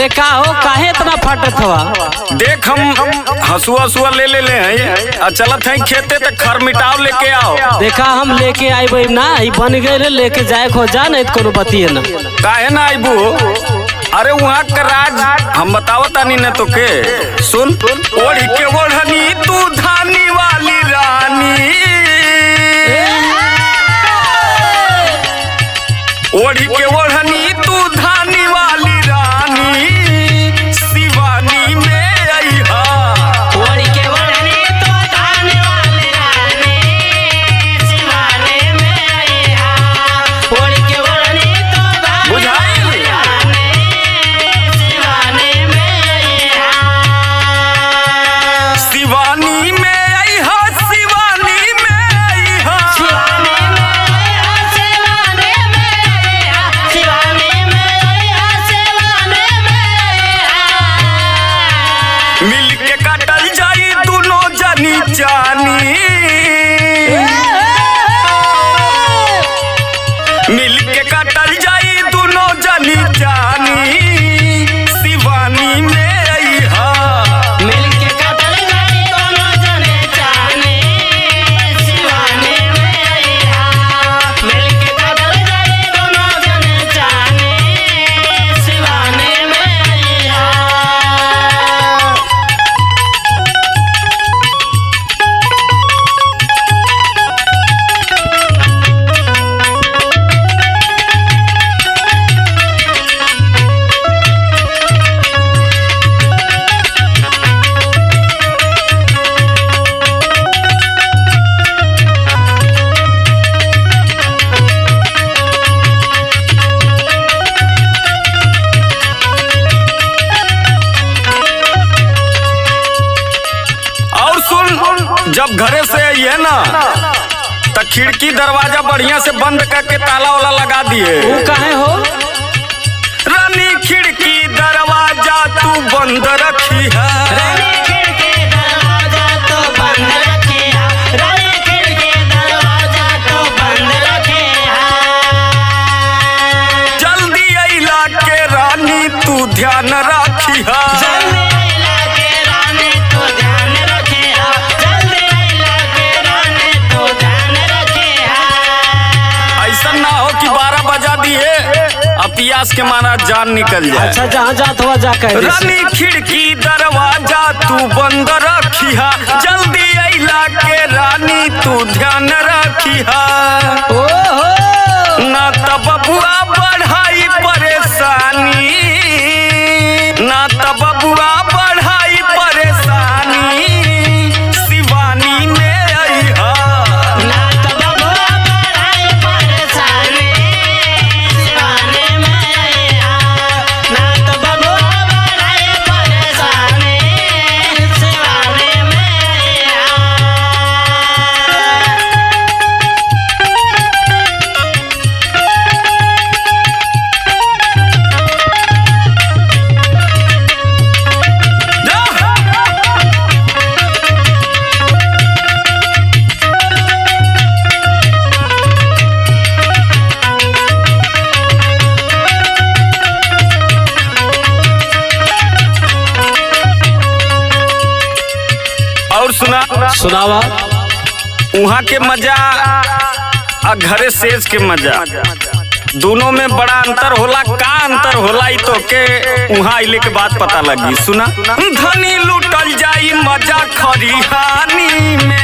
ए का हो काहे इतना फटत हवा देख हम हसुआ हसुआ ले ले ले हैं आ चलत हैं खेते तक खर मिटाव लेके आओ देखा हम लेके आई भाई ना ई बन गए लेके जाए खो जा नहीं तो कोनो बतिए ना काहे ना आइबू अरे वहाँ का राज हम बतावत तानी न तो के सुन ओढ़ी के ओढ़नी तू धानी वाली रानी ओढ़ी के ओढ़नी तू धानी वाली रानी शिवानी में अइहा बुझाइल शिवानी में अइहा शिवानी में अइहा मिल के काटल जाई दोनों जनी जानी मिल के काटल जाई दोनों जनी जानी शिवानी में अइहा और सुन जब घरे से आइए ना तो खिड़की दरवाजा बढ़िया से बंद करके ताला वाला लगा दिए वो काहे हो रानी खिड़की दरवाजा तू बंद रखी है जल्दी अइला के रानी तू ध्यान रखी है ऐसा ना हो कि बारह बजा दिए अब पियास के मारा जान निकल जाए अच्छा जहाँ जात हुआ जा कह दे से। रानी खिड़की दरवाजा तू बंद रखिहा जल्दी अइला के रानी तू ध्यान रखिहा ओहो ना त बबुआ बढ़ाई परेशानी ना त बबुआ बढ़ाई परेशानी शिवानी में अइहा और सुना सुनावा वहाँ के मजा आ घरे सेज के मजा दोनों में बड़ा अंतर होला का अंतर होला ई तो के वहाँ आइले के बाद पता लगी सुना धनी लूटल जाई मजा खरिहानी में